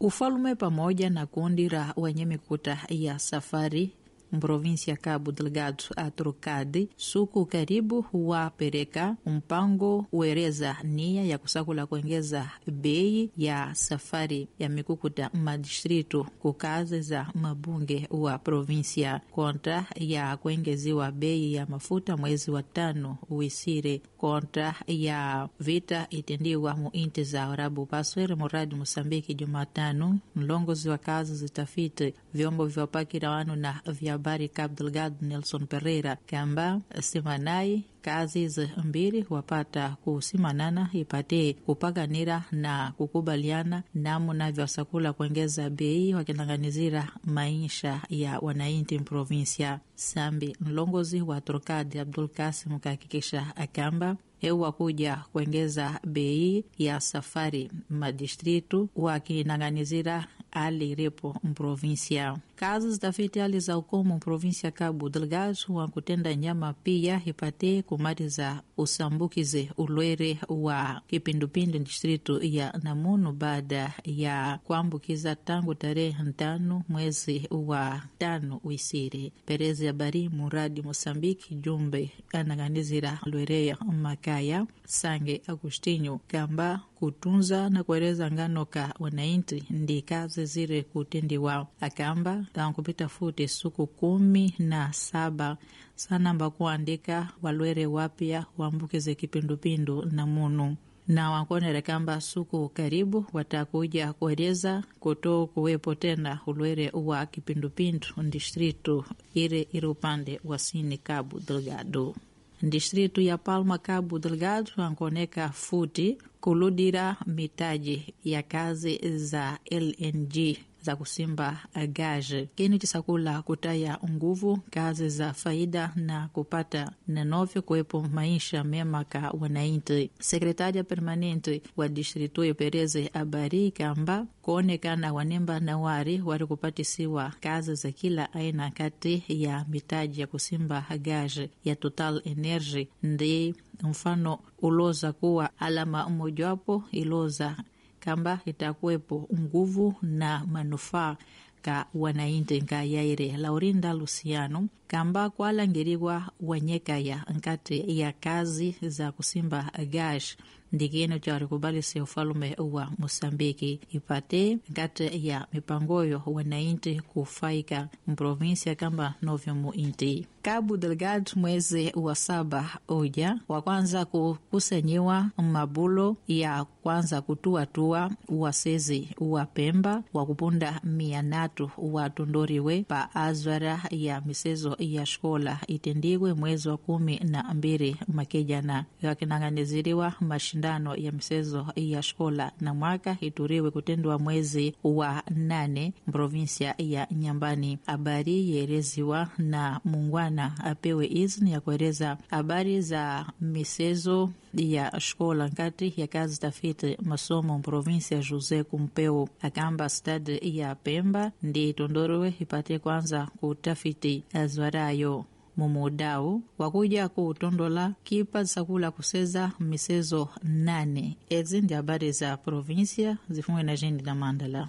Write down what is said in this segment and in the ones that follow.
Ufalume pamoja na kundi la wenye mikuta ya safari mprovinsia Cabo Delgado atrocade suku karibu wapereka mpango uereza nia ya kusakula kuongeza bei ya safari ya mikukuta madistritu ku kazi za mabunge wa provinsia kontra ya kuengeziwa bei ya mafuta mwezi wa tano uisire kontra ya vita itendiwa mu inti za Arabu Paswere muradi Mosambiki Jumatano mlongozi wa kazi zitafiti vyombo vya pakira wanu na vya habari Cabo Delgado Nelson Pereira kamba simanai kazi hizi mbili wapata kusimanana ipate kupaganira na kukubaliana namna vyasakula kuongeza bei wakilanganizira maisha ya wananchi provinsia sambi mlongozi wa Trocade Abdul Kasim kahakikisha akamba ewa kuja kuongeza bei ya safari madistritu wakinang'anizira ali ilipo mprovinsia kazi zitafiti hali za ukomo mprovinsia Cabo Delgado wa kutenda nyama pia ipate kumaliza usambukize ulwere wa kipindupindu distritu ya Namunu baada ya kuambukiza tangu tarehe ntano mwezi wa tano wisiri perezi ya bari muradi Mosambiki jumbe anang'anizira lwereya makaya sange Agustinho kamba kutunza na kueleza ngano ka wananchi ndi kazi zire kutendiwa akamba tankupita futi suku kumi na saba sanamba kuandika walwere wapya wambukize kipindupindu na munu na wankonere kamba suku karibu watakuja kueleza kuto kuwepo tena ulwere wa kipindupindu distritu ire ire upande wa sini Cabo Delgado distritu ya Palma Cabo Delgado ankoneka futi kuludira mitaji ya kazi za LNG za kusimba gaje kini chisakula kutaya nguvu kazi za faida na kupata nenovyo kuwepo maisha mema ka wananchi. Sekretaria permanente wa distritu yopereze abari kamba kuonekana wanemba na wari wari kupatisiwa kazi za kila aina kati ya mitaji ya kusimba gaje ya Total Energy ndi mfano uloza kuwa alama mmojawapo iloza kamba itakuwepo nguvu na manufaa ka wananchi nka yaire Laurinda Luciano kamba kwalangiriwa wanyekaya nkati ya kazi za kusimba gash ndikino charikubalisi ufalume wa Mosambiki ipate nkati ya mipangoyo wananchi kufaika mprovinsia kamba novyo muinti Cabo Delgado mwezi wa saba uja wa kwanza kukusanyiwa mabulo ya kwanza kutuatua wasezi wa Pemba wa kupunda mia natu watondoriwe pa azwara ya misezo ya shkola itendiwe mwezi wa kumi na mbili makejana yakinang'aniziriwa mashindano ya misezo ya shkola na mwaka ituriwe kutendwa mwezi wa nane provinsia ya Nyambani. Habari yeeleziwa na mungwana apewe izni ya kueleza habari za misezo ya shkola nkati ya kazi tafiti masomo provinsia Jose Kumpeu akamba stadi ya Pemba ndi tondorowe ipate kwanza kutafiti azwarayo mumudau wakuja kutondola kipa sakula kuseza misezo nane ezi ndi habari za provinsia zifungwe na jindi na mandala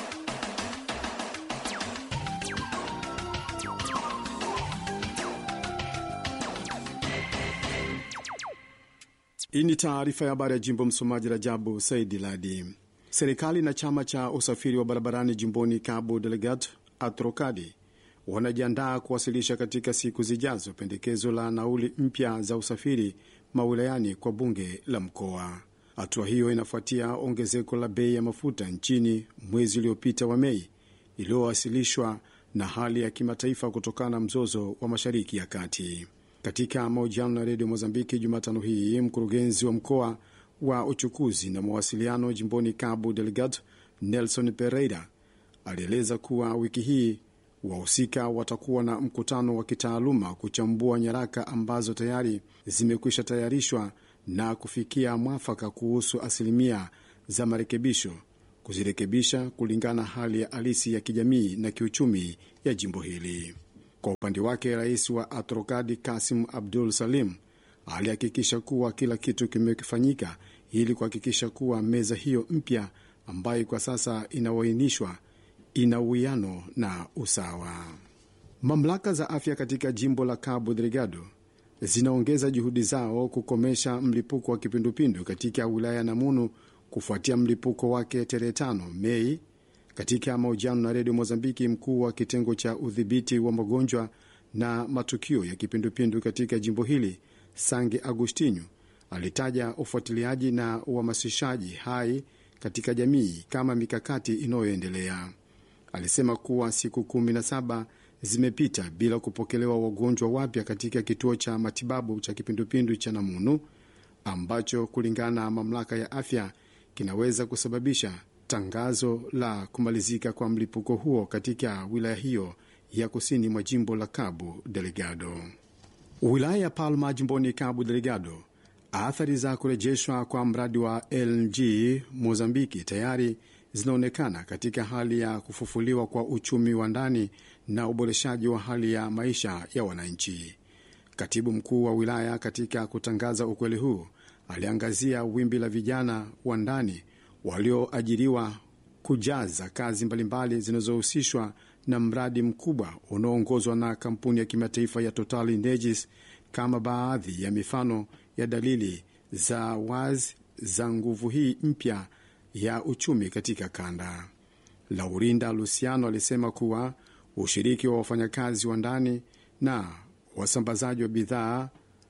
Hii ni taarifa ya habari ya jimbo. Msomaji Rajabu Saidi Ladi. Serikali na chama cha usafiri wa barabarani jimboni Cabo Delgado Atrocadi wanajiandaa kuwasilisha katika siku zijazo pendekezo la nauli mpya za usafiri mawilayani kwa bunge la mkoa. Hatua hiyo inafuatia ongezeko la bei ya mafuta nchini mwezi uliopita wa Mei, iliyowasilishwa na hali ya kimataifa kutokana na mzozo wa Mashariki ya Kati. Katika mahojiano na redio Mozambiki Jumatano hii, mkurugenzi wa mkoa wa uchukuzi na mawasiliano jimboni Cabo Delgado Nelson Pereira alieleza kuwa wiki hii wahusika watakuwa na mkutano wa kitaaluma kuchambua nyaraka ambazo tayari zimekwisha tayarishwa na kufikia mwafaka kuhusu asilimia za marekebisho, kuzirekebisha kulingana hali ya halisi ya kijamii na kiuchumi ya jimbo hili. Kwa upande wake, rais wa Atrokadi Kasim Abdul Salim alihakikisha kuwa kila kitu kimefanyika ili kuhakikisha kuwa meza hiyo mpya ambayo kwa sasa inawainishwa ina uwiano na usawa. Mamlaka za afya katika jimbo la Cabo Delgado zinaongeza juhudi zao kukomesha mlipuko wa kipindupindu katika wilaya ya Namunu kufuatia mlipuko wake tarehe 5 Mei. Katika mahojiano na redio Mozambiki, mkuu wa kitengo cha udhibiti wa magonjwa na matukio ya kipindupindu katika jimbo hili Sange Agustinho alitaja ufuatiliaji na uhamasishaji hai katika jamii kama mikakati inayoendelea. Alisema kuwa siku 17 zimepita bila kupokelewa wagonjwa wapya katika kituo cha matibabu cha kipindupindu cha Namunu ambacho kulingana na mamlaka ya afya kinaweza kusababisha tangazo la kumalizika kwa mlipuko huo katika wilaya hiyo ya kusini mwa jimbo la Cabo Delgado. Wilaya ya Palma jimboni Cabo Delgado, athari za kurejeshwa kwa mradi wa LNG Mozambiki tayari zinaonekana katika hali ya kufufuliwa kwa uchumi wa ndani na uboreshaji wa hali ya maisha ya wananchi. Katibu mkuu wa wilaya katika kutangaza ukweli huu aliangazia wimbi la vijana wa ndani walioajiriwa kujaza kazi mbalimbali zinazohusishwa na mradi mkubwa unaoongozwa na kampuni ya kimataifa ya Total Energies kama baadhi ya mifano ya dalili za wazi za nguvu hii mpya ya uchumi katika kanda. Laurinda Luciano alisema kuwa ushiriki wa wafanyakazi wa ndani na wasambazaji wa bidhaa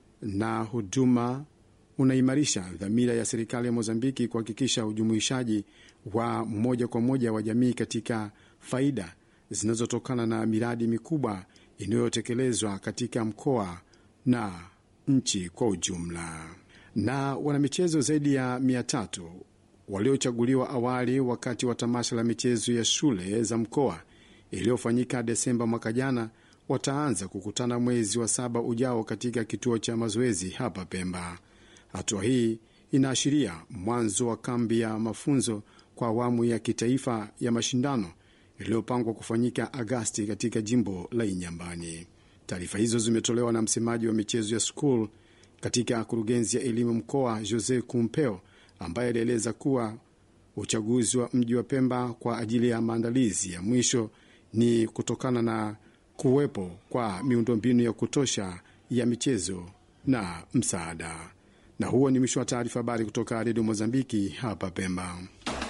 na huduma unaimarisha dhamira ya serikali ya Mozambiki kuhakikisha ujumuishaji wa moja kwa moja wa jamii katika faida zinazotokana na miradi mikubwa inayotekelezwa katika mkoa na nchi kwa ujumla. Na wanamichezo zaidi ya mia tatu waliochaguliwa awali wakati wa tamasha la michezo ya shule za mkoa iliyofanyika Desemba mwaka jana wataanza kukutana mwezi wa saba ujao katika kituo cha mazoezi hapa Pemba. Hatua hii inaashiria mwanzo wa kambi ya mafunzo kwa awamu ya kitaifa ya mashindano iliyopangwa kufanyika Agasti katika jimbo la Inyambani. Taarifa hizo zimetolewa na msemaji wa michezo ya skul katika kurugenzi ya elimu mkoa Jose Kumpeo, ambaye alieleza kuwa uchaguzi wa mji wa Pemba kwa ajili ya maandalizi ya mwisho ni kutokana na kuwepo kwa miundombinu ya kutosha ya michezo na msaada. Na huo ni mwisho wa taarifa habari kutoka redio Mozambiki hapa Pemba.